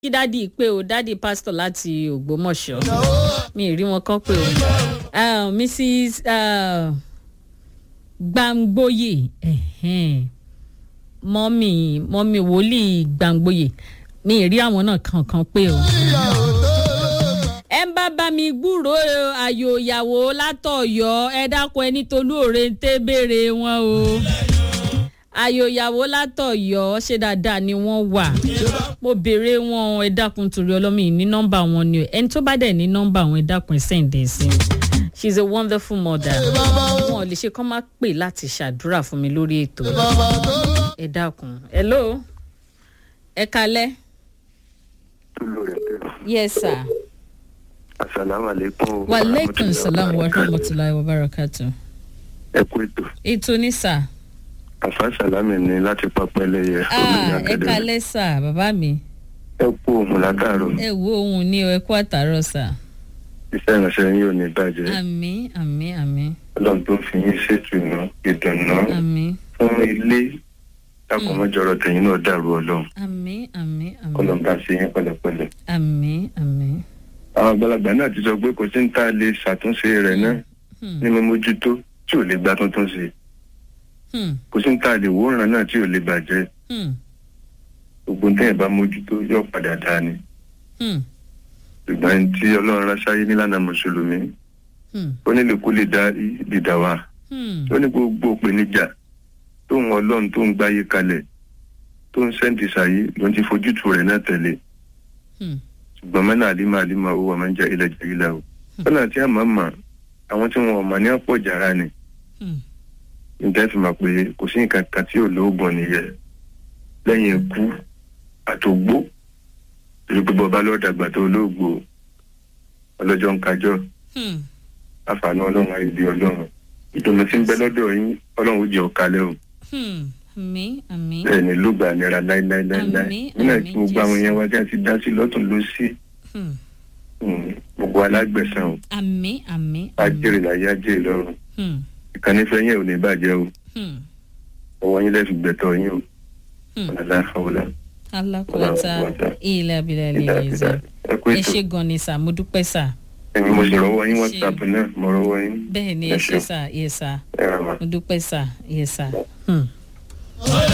kí dádì pé o dádì pásítọ̀ láti ògbómọ̀ṣọ́ mi ì rí wọn kán pé o uh, mrs uh, gbàngbóyè ẹ̀hẹ́n, mọ́mì mọ́mì wòlíì gbàngbóyè mi ì rí àwọn náà kankan pé o ẹ ń bá bá mi gbúròó ayò ìyàwó látọ̀yọ́ ẹ dákun ẹni tolú òre ń tẹ́ béèrè wọn o ayò ìyàwó látọ̀yọ́ ṣé dáadáa ni wọ́n wà mo béèrè wọn ẹ dákun torí ọlọ́mọ yìí ní nọ́mbà wọn ni o ẹni tó bá dẹ̀ ní nọ́mbà wọn ẹ dákun ẹ sẹ́ǹdẹ̀ sí i she is a wonderful mother wọn ò lè ṣe kọ́ máa pè láti ṣàdúrà fún mi lórí ètò ẹ dákun hello ẹ kalẹ́ tulu rẹ tẹ. yes sir asalaamualeykum. wa aleykum salaam wa rahmatulahi wa barakatu ẹ kú ètò. ètò ní sà àfa salami ni láti pápẹ́lẹ́yẹ. ah ẹ kalẹ́ sà bàbá mi ẹ kú òun látàárọ̀. ẹ wo ohun ní o ẹ kú àtàrọ sà iṣẹ́ ìránṣẹ́ yín ò ní bàjẹ́. àmì àmì àmì ọlọ́run tó fi yín ṣètùnú ìdùnnú àmì fún ilé lákòmọ́jọ́rọ̀ tẹ̀yìn náà dàrú ọlọ́run. àmì àmì àmì ọlọ́run bá ṣe yín pẹ̀lẹ́pẹ̀lẹ́. àmì àmì. àwọn àgbàlagbà náà ti sọ pé kò sí ní tá a lè ṣàtúnṣe rẹ̀ náà Hmm, ní mímójútó tí ò lè gba tuntun sí i hmm, kò sí ní tá a lè wòran náà tí ò lè bàjẹ́ hmm, gbogbo ní tẹ̀yìn bá mójútó yóò padà dáa ni. hmm, ṣùgbọ́n tí ọlọ́run ránṣáyé nílànà mùsùlùmí hmm, ó nílò kó lè dá ìdìdà wa hmm, ó ní gbogbo ìpèníjà tóun ọlọ́run tó ń gbáyé kalẹ̀ tó ń sẹ́ǹtì sàyé ló ń ti fojútù rẹ̀ náà tẹ̀lé hmm, ṣùgbọ́n mẹ́nà àlímọ̀ àlímọ̀ owó ọmọ ń jẹ́ ilẹ̀ jẹ́ ilẹ̀ o lọ́nà tí a máa mọ̀ àwọn tí wọn ò mọ̀ ní ọ̀pọ̀ jàrá ni hmm, níta fi mọ̀ pé kò sí nǹkan kan tí ò lóògùn nìyẹn lẹ́yìn ikú àtògbó torí pé bọ́ba lọ́ọ́ dàgbà tó olóògbò ọlọ́jọ́ ń kájọ́ hmm. àfààní ọlọ́run àìdí ọlọ́run ìdùnnú tí ń bẹ lọ́dọ̀ yín ọlọ́run ó jẹ́ ọ̀kalẹ̀ o hmm. àmì àmì bẹ́ẹ̀ ni ló gbà nira láíláíláíláí Àmín, nínú àmín, ìpín gbogbo àwọn Jésù. yẹn wá tí a ti dá sí lọ́tún ló sí hmm. gbogbo alágbẹ̀sán o àmì àmì á àmì. jèrè láyé á jèrè lọ́run Hmm, ìkànnì fẹ́ yẹn ò ní bàjẹ́ o hmm, ọwọ́ yín lẹ́sùn gbẹ̀tọ̀ yín o hmm. ọ̀làlá ọ̀là alákòóta ilẹ̀ abilẹ̀ ìdá ilẹ̀ ìdá ẹ̀zẹ̀ ẹ kú ẹ ètò ṣe gan ni sà mo dúpẹ́ sà ẹ̀mí mo sì rọwọ́ yín Ṣé- whatsapp náà mo rọwọ́ yín bẹ́ẹ̀ ni Ẹ ẹ ṣe ṣé. sà yẹ sà ẹ rà wá. mo dúpẹ́ sà yẹ sà. Hmm.